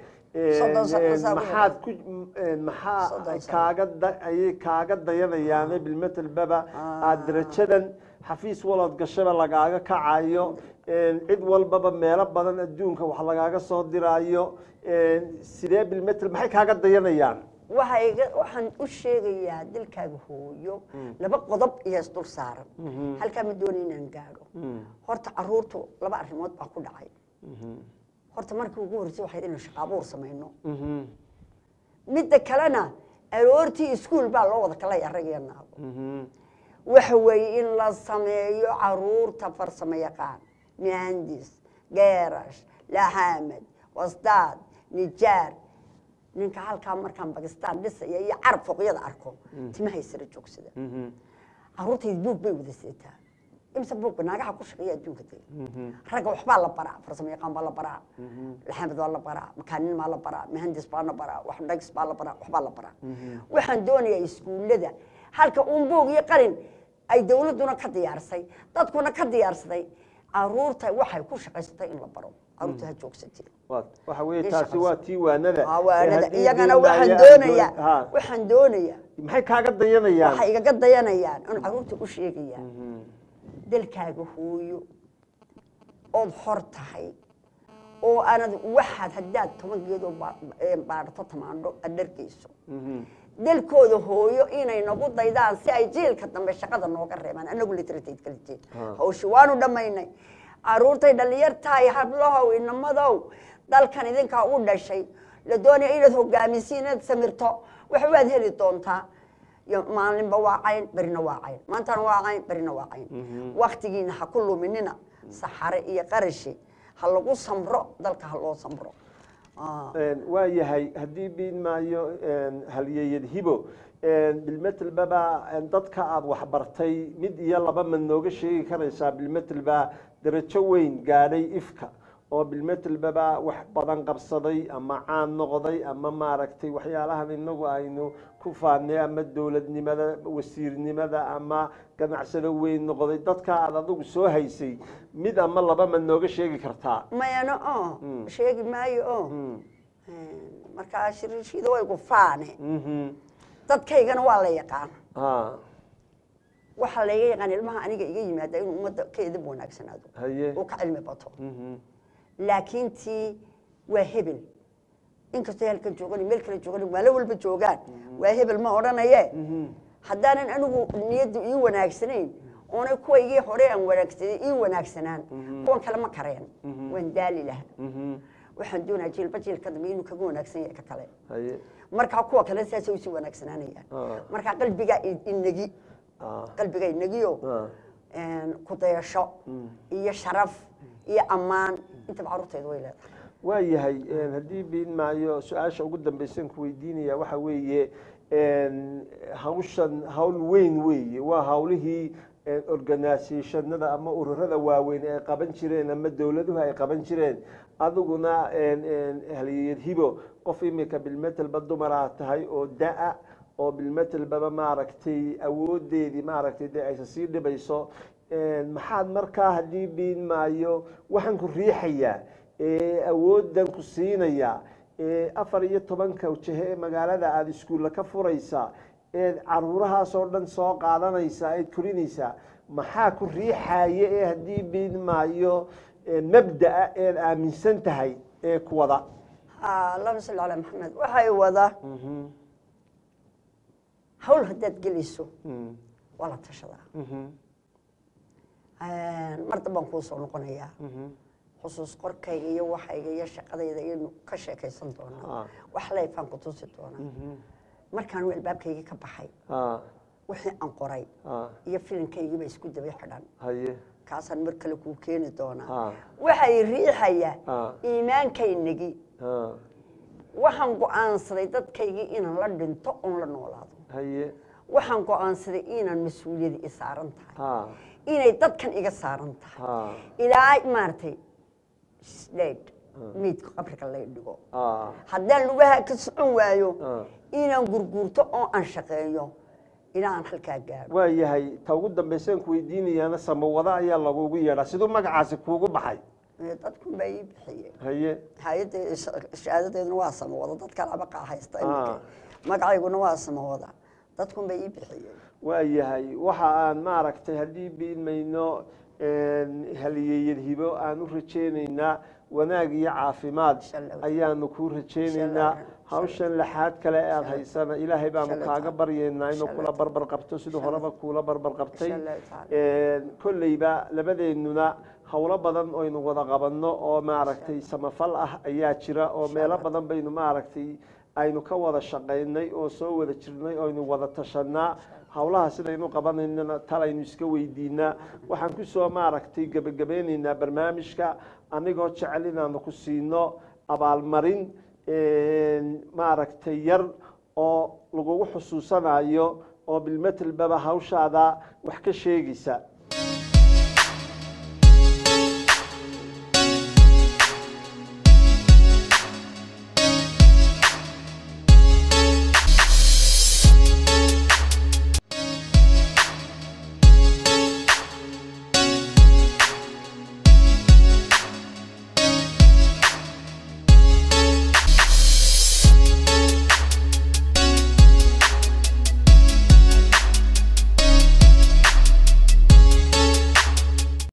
maxaad ku maxaa kaaga ayay kaaga dayanayaane bilmetelbaba aada darajadan xafiis walood gashaba lagaaga kacayo cid walbaba meelo badan adduunka wax lagaaga soo diraayo sidee bilmetel maxay kaaga dayanayaan waxaan u sheegayaa dalkaaga hooyo laba qodob iyo isdul saaran halkaa ma doona inaan gaadho horta caruurtu laba arrimood baa ku dhacay horta markii ugu horreysay waxayd inaan shaqaabuur samayno midda kalena aroortii iskuol baa loo wada kala arag iyo naago waxa weeye in la sameeyo caruurta farsamo yaqaan muhandis geerash laxaamed wasdaad nijaar ninka halkaa markaan bakistaan dhisaya iyo carab foqyada arko timahay sara joogsada caruurtayda buug bay wada seetaa imse buugba naagaha ku shaqeeya adduunka dega ragga waxbaa la baraa farsamo yaqaan baa la baraa laxaamed baa la baraa makaanin baa la baraa muhandis baa la baraa waxdhagis baa la baraa waxbaa la baraa waxaan doonayaa iskuullada halka uun buug iyo qalin ay dawladduna ka diyaarsay dadkuna ka diyaarsaday caruurta waxay ku shaqaysatay in la baro caruurta ha joogsatee waxa weeye taasi waa tii waanada waanada iyagana waxaan doonayaa waxaan doonayaa maxay kaaga dayanayaan waxay igaga dayanayaan in caruurta u sheegayaan dalkaaga hooyo ood xor tahay oo aanad waxaad haddaad toban geedoo baadhato tamaandho aad dhargeyso dalkooda hooyo inay nagu daydaan si ay jiilka dambe shaqada nooga reebaan anagu literatate kala jeed hawshi waanu dhammaynay caruurtay dhallinyartahay hablahow inamadow dalkan idinkaa u dhashay la doonaya inaad hogaamisi inaad samirto wax waad heli doontaa maalinba waa cayn berina waa cayn maantana waa cayn berina waa cayn waktigiina ha ku luminina saxare iyo qarashi ha lagu samro dalka ha loo samro waa yahay haddii biin maayo halyeeyad hibo bilmetelbaba dadka aada waxbartay mid iyo laba mad nooga sheegi karaysaa bilmetelba darajo weyn gaadhay ifka oo bilmetelbaba wax badan qabsaday ama caan noqday ama maaragtay waxyaalahan inagu aynu ku faanay ama dowladnimada wasiirnimada ama ganacsado weyn noqday dadka aad adigu soo haysay mid ama laba ma nooga sheegi kartaa mayana oo Mm. sheegi maayo oo Mm. markaa shirishiida way ku faane Mhm. dadkaygana waa la yaqaan Ah, waxaa layga yaqaan ilmaha aniga iga yimaada inuu ummadda ka edab wanaagsanaado haye oo ka cilmi bato Mhm. laakiin tii waa hebel inkastoo halkan joogan meel kale joogan maalo walba joogaan waa hebel ma odhanaye Mhm. haddaanan anigu niyaddu ii wanaagsanayn oonay kuwaygii hore aan wanaagsanay ii wanaagsanaan kuwan kale ma kareen waan daali lahaa Mhm. waxaan doonaa jiilba jiilka dambe inuu kaga wanaagsan yahay ka kale haye markaa kuwa kale saasay usii wanaagsanaanayaan Ah. markaa qalbigaa i- inegi Ah. qalbigaa inegiyo Ah. ku dayasho iyo sharaf iyo ammaan intaba carruurteedu way leedahay waayahay een, haddii biin maayo su-aasha ugu dambaysan ku weydiinaya waxa weeye een, hawshan hawl weyn weeye waa hawlihii een, organisationada ama ururada waaweyn ay qaban jireen ama dowladuhu ay qaban jireen adiguna een, een, haliyad hibo qof imika bilmetelba dumara tahay oo da-a oo bilmetelbaba maaragtay awoodeedii maaragtay dee aysa sii dhibayso Een, maxaad markaa haddii biin maayo waxaan ku riixayaa ee awoodan ku siinaya ee afar iyo tobanka wajahe ee magaalada aada iskuulla ka furaysa eed caruurahaasoo dhan soo qaadanaysa eed korinaysaa maxaa ku riixaya ee haddii biin maayo ee mabda'a eed aaminsan tahay ee ku wada Ah, allahuma salli calaa maxamed waxay wada Mhm, hawl haddaad gelayso mhm, waa la tashadaa mhm, mar dambaan kuu soo noqonayaa mhm. xusuus qorkayga iyo waxayga iyo shaqadayda iyanu ka sheekaysan Ah. doonaa wax layfaan ku tusi doonaa markaan albaabkaygii ka baxay Ah, wixii aan qoray ah, iyo filimkaygiiba isku daba xidhan haye kaasaan mar kale kuu keeni doonaa Ah. waxay riixayaa Ah. iimaankaynagii ah, waxaan go'aansaday dadkaygii inaan la dhinto oon la noolaado haye waxaan go'aansaday inaan mas-uuliyadi i saaran tahay ah, inay dadkan iga saaran tahay ah, ilaa maaragtay shdhaydh meydka qabriga lay dhigo ah, haddaan lugaha ka socon waayo ah. inaan gurguurto oo aan shaqeeyo ilaa aan halkaa gaadho waa yahay ta ugu dambaysaan ku weydiinayaana samawada ayaa lagugu yeedhaa siduu magacaasi kuugu baxay Ee, dadkun baa ii bixiyey haye hay-adda shahaadadeeduna waa samawada dad kale abaqa haysta iminka Ah. magacayguna waa samawada dadkun baa ii bixiyey waa yahay waxa aan maaragtay haddii biimayno haliyeyad hibo aan u rajaynaynaa wanaag iyo caafimaad Insha Allah. ayaanu kuu rajaynaynaa Insha Allah. hawshan lixaad kale ee aada haysana ilaahay baanu Insha Allah kaaga taala. baryaynaa inuu Insha kula Allah barbar qabto siduu Insha Allah. horeba kuula barbar qabtay Insha Allah taala. kolleyba labadeennuna howlo badan oynu wada qabanno oo maaragtay samafal ah ayaa jira oo meelo badan baynu maaragtay aynu ka wada shaqaynay oo soo wada jirnay oynu wada tashanaa howlaha sidaynu qabanaynana talaynu iska weydiinaa waxaan kusoo maaragtay gebagabeynaynaa barnaamijka anigoo jecel inaanu ku siino abaalmarin maaragtay yar oo lagugu xusuusanayo oo bilmetelbaba hawshaada wax ka sheegaysa